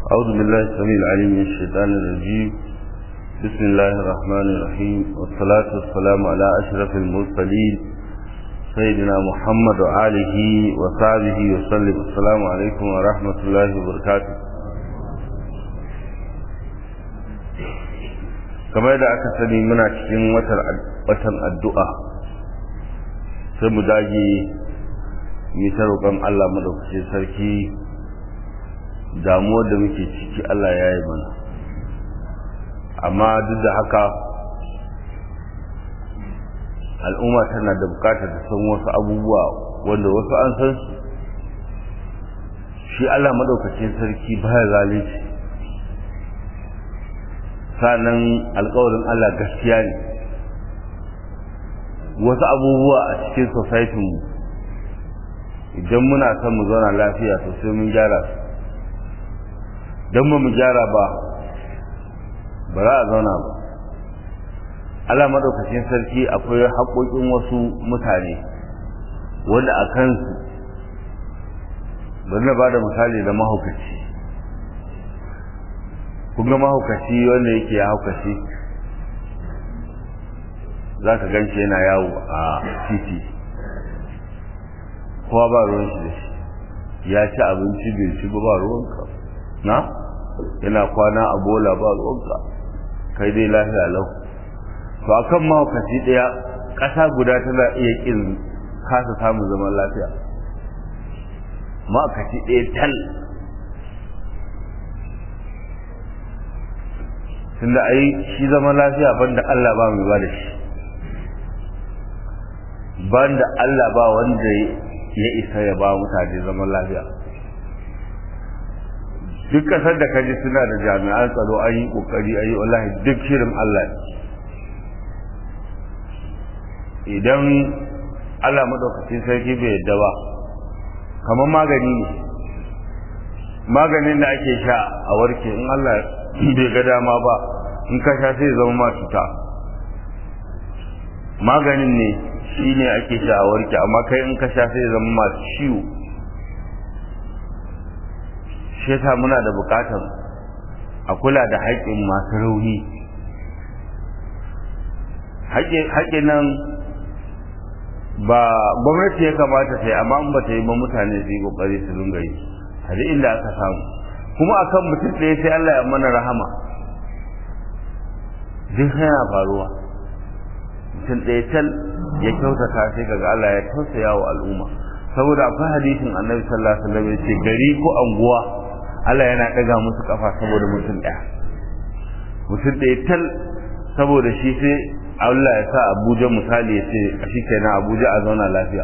أعوذ بالله السميع العليم من الشيطان الرجيم بسم الله الرحمن الرحيم والصلاة والسلام على أشرف المرسلين سيدنا محمد وآله وصحبه وسلم السلام عليكم ورحمة الله وبركاته kamar da aka sani muna cikin watan addu'a sai mu dage mu ta roƙon Allah madaukakin sarki damuwar da muke ciki Allah ya yi mana amma duk da haka al'umma tana da bukatar ta san wasu abubuwa wanda wasu an san su shi Allah madaukakin sarki baya zalunci sanan alkawarin Allah gaskiya ne wasu abubuwa a cikin society mu idan muna son mu zauna lafiya to sai mun gyara su don ba mu gyara ba ba za a zauna ba Allah madaukakin sarki akwai haƙoƙin wasu mutane wanda a kansu bari na ba da misali da mahaukaci kun ga mahaukaci wanda yake ya haukaci za ka gan yana yawo a titi kowa ba ruwan shi da shi ya ci abinci bai ci ba ba ruwanka na yana kwana a bola ba ruwanka kai dai lafiya lau to akan mahaukaci ɗaya ƙasa guda tana iya ƙin kasa samun zaman lafiya mahaukaci ɗaya tal tunda ai shi zaman lafiya banda Allah ba mai ba da shi banda Allah ba wanda ya isa ya ba mutane zaman lafiya duk kasar da kaji suna da jami'an tsaro an yi kokari ayi wallahi duk shirin Allah idan Allah madaukakin sarki bai yadda ba kamar magani ne maganin da ake sha a warke in Allah bai ga dama ba in ka sha sai zama ma cuta maganin ne shi ne ake sha a warke amma kai in ka sha sai zama ma ciwo shi yasa muna da bukatar a kula da haƙƙin masu rauni haƙƙin nan ba gwamnati ya kamata ta yi amma in ba ta yi ba mutane su yi ƙoƙari su dinga yi a duk inda aka samu kuma akan mutum ɗaya sai Allah ya mana rahama duk yana faruwa mutum ɗaya tal ya kyautata sai kaga Allah ya tausaya wa al'umma saboda akwai hadisin annabi sallallahu alaihi wasallam ya ce gari ko anguwa Allah yana ɗaga musu kafa saboda mutum ɗaya mutum ɗaya tal saboda shi sai Allah ya sa Abuja misali ya ce a shi kenan Abuja a zauna lafiya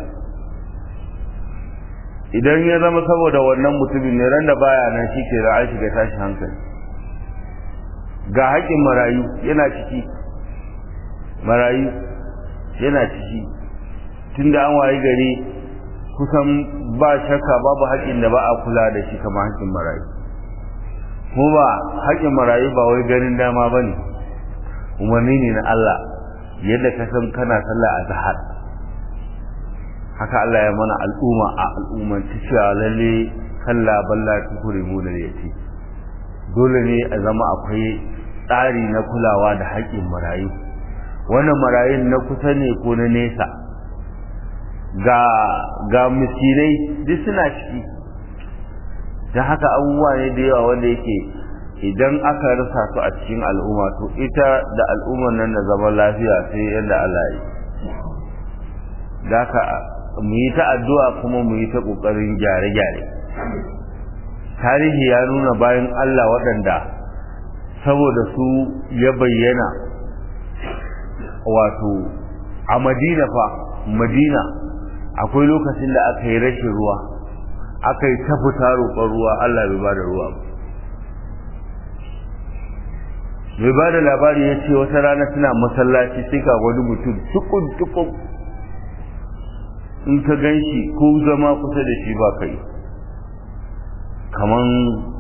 idan ya zama saboda wannan mutumin ne ran da baya nan shi ke an shiga tashi hankali ga haƙƙin marayu yana ciki marayu yana ciki tunda an wayi gari kusan ba shakka babu haƙƙin da ba a kula da shi kamar haƙƙin marayu kuma ba haƙƙin marayu ba wai ganin dama ba ne umarni ne na Allah yadda ka san kana sallah a zahar haka Allah ya mana al'umma a al'umman ta cewa lalle kalla balla tukuri mu da yace dole ne a zama akwai tsari na kulawa da haƙƙin marayu wannan marayun na kusa ne ko na nesa ga ga miskinai duk suna ciki da haka abubuwa ne da yawa wanda yake idan aka rasa su a cikin al'umma to ita da al'ummar nan da zaman lafiya sai yadda Allah ya yi da haka mu yi ta addu'a kuma mu yi ta ƙoƙarin gyare-gyare tarihi ya nuna bayan Allah waɗanda saboda su ya bayyana wato a madina fa madina akwai lokacin da aka yi rashin ruwa aka yi ta fita roƙon ruwa Allah bai ba da ruwa bai ba da labari ya ce wata rana suna masallaci sai ga wani mutum tukun-tukun in ka gan shi ko zama kusa da shi ba kai kaman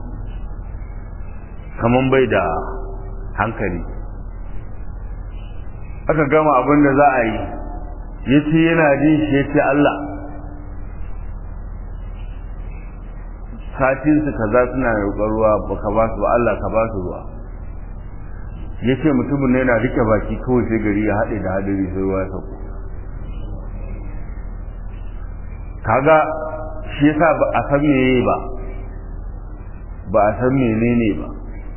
kaman bai da hankali aka gama abin da za a yi ya ce yana jin shi ya ce Allah satin su kaza suna roƙon ruwa baka ba su ba Allah ka ba su ruwa yace mutumin ne yana rike baki kawai sai gari ya haɗe da hadari sai ruwa ya sauko kaga shi yasa ba a san meye ba ba a san menene ba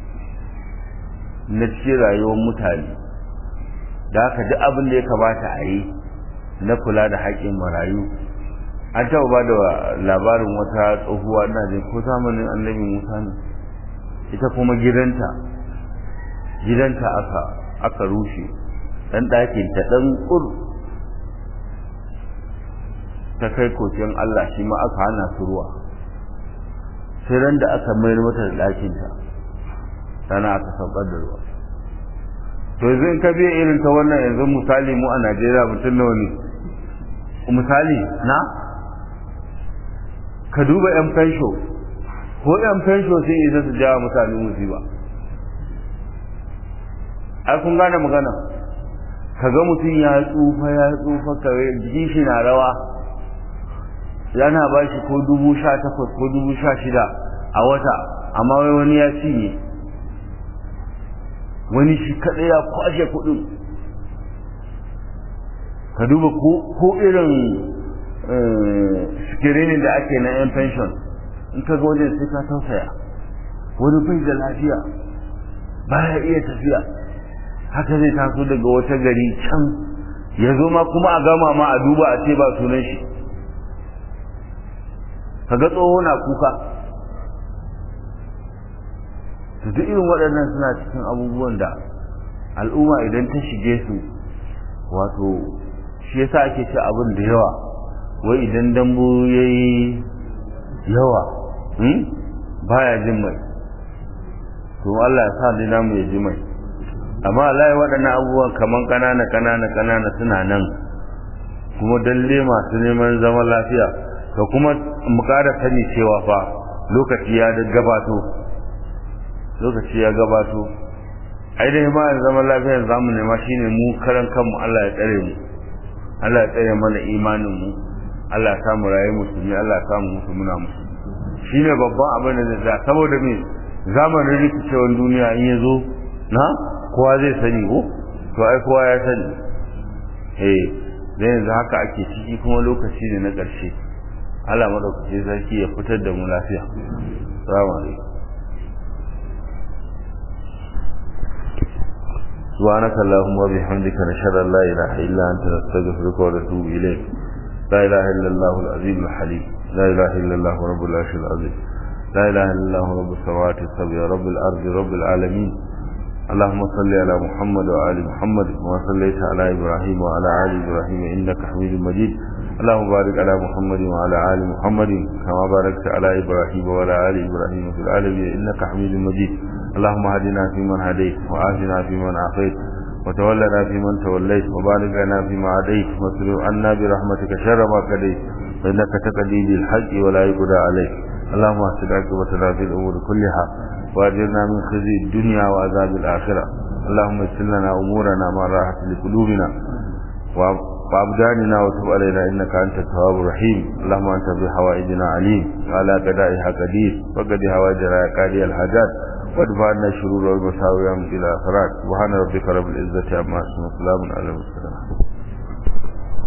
na cikin rayuwar mutane da haka duk abin da ya kamata a yi na kula da haƙƙin marayu an taɓa ba da labarin wata tsohuwa ina jin ko zamanin annabi musa ne ita kuma gidanta gidanta aka aka rushe ɗan ɗakin ta ɗan ƙur ta kai kokin Allah shi ma aka hana su ruwa sai ran da aka mayar mata da ɗakinta sana aka saukar da ruwa to yanzu in ka biya irin ta wannan yanzu misali mu a Najeriya mutum nawa ne misali na ka duba yan fensho ko yan fensho sun isa su jawa mutane musiba ai kun gane magana kaga mutum ya tsufa ya tsufa kawai jikin shi na rawa yana ba shi ko dubu sha takwas ko dubu sha shida a wata amma wai wani ya cinye wani shi kaɗai ya kwashe kuɗin ka duba ko irin sikirinin da ake na yan pension in ka ga wajen sai ka tausaya wani bai da lafiya baya iya tafiya haka zai taso daga wata gari can ya zo ma kuma a gama ma a duba a ce ba sunan shi kaga tsoho na kuka to duk irin waɗannan suna cikin abubuwan da al'umma idan ta shige su wato shi yasa ake ci abin da yawa wai idan dambu ya yi yawa baya jin mai to Allah ya sa ni namu ya ji mai amma Allah waɗannan abubuwan kaman ƙanana ƙanana ƙanana suna nan kuma dalle masu neman zaman lafiya ka kuma mu ƙara sani cewa fa lokaci ya gabato lokaci ya gabato ai dai ma zaman lafiyar zamu nema shine mu karan kanmu Allah ya tsare mu Allah ya tsare mana imanin mu Allah ya samu rayu musulmi Allah ya samu musu muna musu shine babban abin da zai saboda me zamanin rikicewar duniya in ya zo na kowa zai sani ko to ai kowa ya sani eh dan yanzu haka ake ciki kuma lokaci ne na ƙarshe Allah madaukaki sarki ya fitar da mu lafiya assalamu alaikum سبحانك اللهم وبحمدك نشهد ان لا اله الا انت نستغفرك ونتوب اليك لا اله الا الله العظيم الحليم لا اله الا الله رب العرش العظيم لا اله الا الله رب السماوات السبع رب الارض رب العالمين اللهم صل على محمد وآل محمد كما صليت على إبراهيم وعلى آل إبراهيم إنك حميد مجيد اللهم بارك على محمد وعلى آل محمد كما باركت على إبراهيم وعلى آل إبراهيم في العالمين إنك حميد مجيد اللهم هدنا فيمن هديت وآتنا فيمن عافيت وتولنا فيمن توليت وبارك لنا فيما عديت واصرف عنا برحمتك شر ما قضيت فإنك تقضي بالحق ولا يقضى عليك اللهم اهدنا عاقبتنا في الأمور كلها وأجرنا من خزي الدنيا وعذاب الآخرة اللهم يسر لنا أمورنا مع راحة لقلوبنا وأبداننا وتب علينا إنك أنت التواب الرحيم اللهم أنت بحوائجنا عليم وعلى قدائها قدير وقد حوائجنا يا قاضي الحاجات وادفع عنا الشرور والمساوي إلى الآخرات سبحان ربك رب العزة عما يصفون وسلام على المرسلين